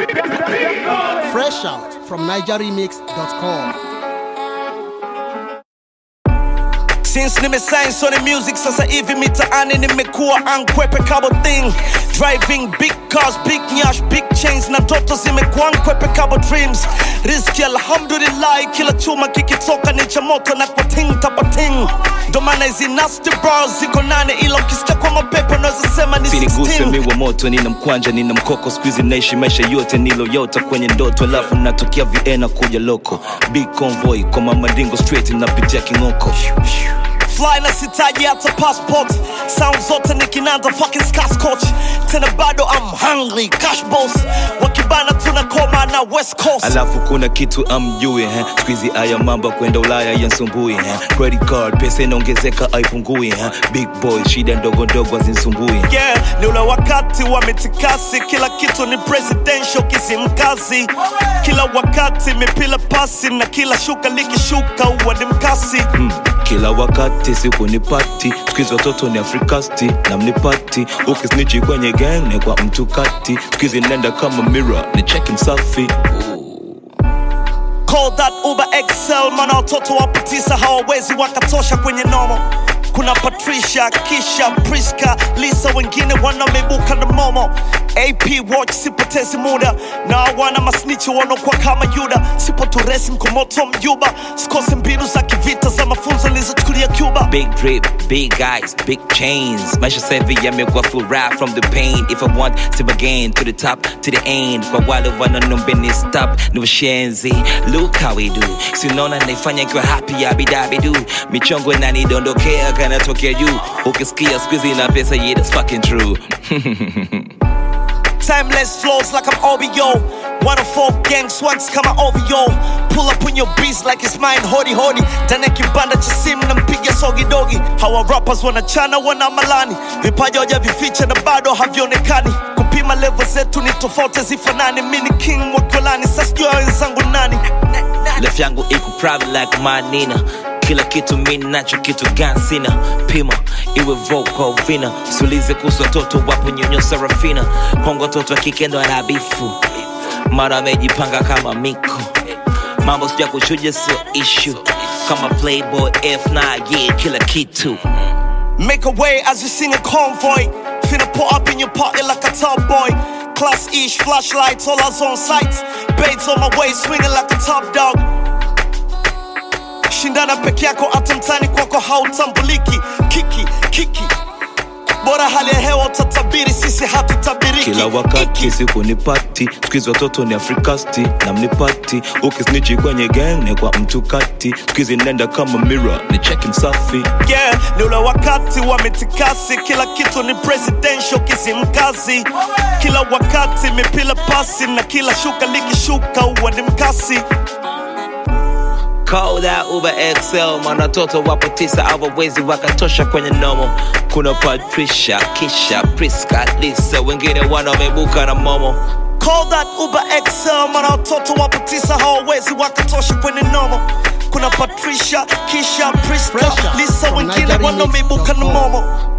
Fresh out from NigerRemix.com. Since nimesign Sony Music sasa hivi mitaani nimekuwa ankwepe kabo thing driving big cars big nyash big chains na ndoto zimekuwa ankwepe kabo dreams riski alhamdulillah kila chuma kikitoka ni cha moto na kwa ting tapating ndo maana hizi nasty bras ziko nane ila ukisikia kwa mapepo unaweza sema ni siniguse 16 mi wa moto nina mkwanja nina mkoko skuizi naishi maisha yote niloyota kwenye ndoto alafu natokea viena kuja loko big convoy kwa mamadingo straight napitia king'oko fly na sitaji hata passport sound zote ni kinanda fucking scotch tena bado I'm hungry cash boss wakibana tunakoma na west coast alafu kuna kitu amjui eh? skuizi aya mamba kwenda ulaya yansumbui eh? credit card pesa inaongezeka aipungui eh? big boy shida ndogo ndogo azinsumbui yeah ni ule wakati wa mitikasi kila kitu ni presidential kisimkazi kila wakati mipila pasi na kila shuka likishuka huwa ni mkasi hmm. kila wakati siku ni pati skuizi watoto ni afrikasti na mnipati ukisnichi kwenye gang ni kwa mtu kati skuizi nenda kama mira ni cheki msafi Call that Uber XL, maana watoto wapo tisa hawawezi wakatosha kwenye nomo. Kuna Patricia, Kisha, Priska, Lisa, wengine wanamebuka na momo. AP watch, sipotezi muda na wana masnichi wanaokuwa kama Yuda. Sipo turesi mkomoto mjuba, sikose mbinu za kivita za mafunzo nilizochukulia Cuba. Big drip, big eyes, big chains. Maisha savi yamekuwa full rap from the pain. If I want, step again to the top, to the end. Kwa wale wanaombeni stop, ni washenzi. Look how we do. Sinaona naifanya ikiwa happy, abidabidu. Michongo inanidondokea kanatokea juu. Ukisikia squeezy na pesa, yeah, that's fucking true. Timeless flows like I'm OBO. 104 gang swags kama OVO. Pull up on your beats like it's mine, hodi hodi. Ndani ya kibanda cha simu nampiga sogi dogi. Hawa rappers wanachana wana malani, vipaji hawajavificha na bado havionekani. Kupima level zetu ni tofauti zifanani. Mimi ni king wa kolani, sasa sijui wenzangu nani. Left yangu iko private like my Nina kila kitu mi nacho kitu gani sina pima iwe vocal vina sulize kuhusu watoto wapo nyonyo sarafina kwangu watoto wa kike ndo anabifu mara amejipanga kama miko mambo sija kuchuja sio ishu kama playboy f9 yeah kila kitu Make a way as you sing a convoy. Finna put up in your party like a top boy. Class ish, flashlights, all us on sights. Baits on my way, swinging like a top dog. Shindana peke yako hata mtani kwako hautambuliki. Kiki, kiki. Bora hali ya hewa utatabiri, sisi hatutabiriki. kila wakati Iki. siku ni pati skuizi watoto ni afrikasti na mnipati ukisnichi kwenye gang ni kwa mtu kati skuizi nenda kama mira ni cheki msafi yeah, ni ule wakati wa mitikasi, kila kitu ni presidential kisimkazi, kila wakati mipila pasi na kila shuka likishuka huwa ni mkasi. Call that Uber XL, maana watoto wapo tisa hawawezi wakatosha kwenye nomo. Kuna Patricia, Kisha, Priska, Lisa, wengine wanamebuka na momo. Call that Uber XL, maana watoto wapo tisa hawawezi wakatosha kwenye nomo. Kuna Patricia, Kisha, Priska, Fresh out Lisa, from wengine NigerRemix.com. wanaomibuka na momo.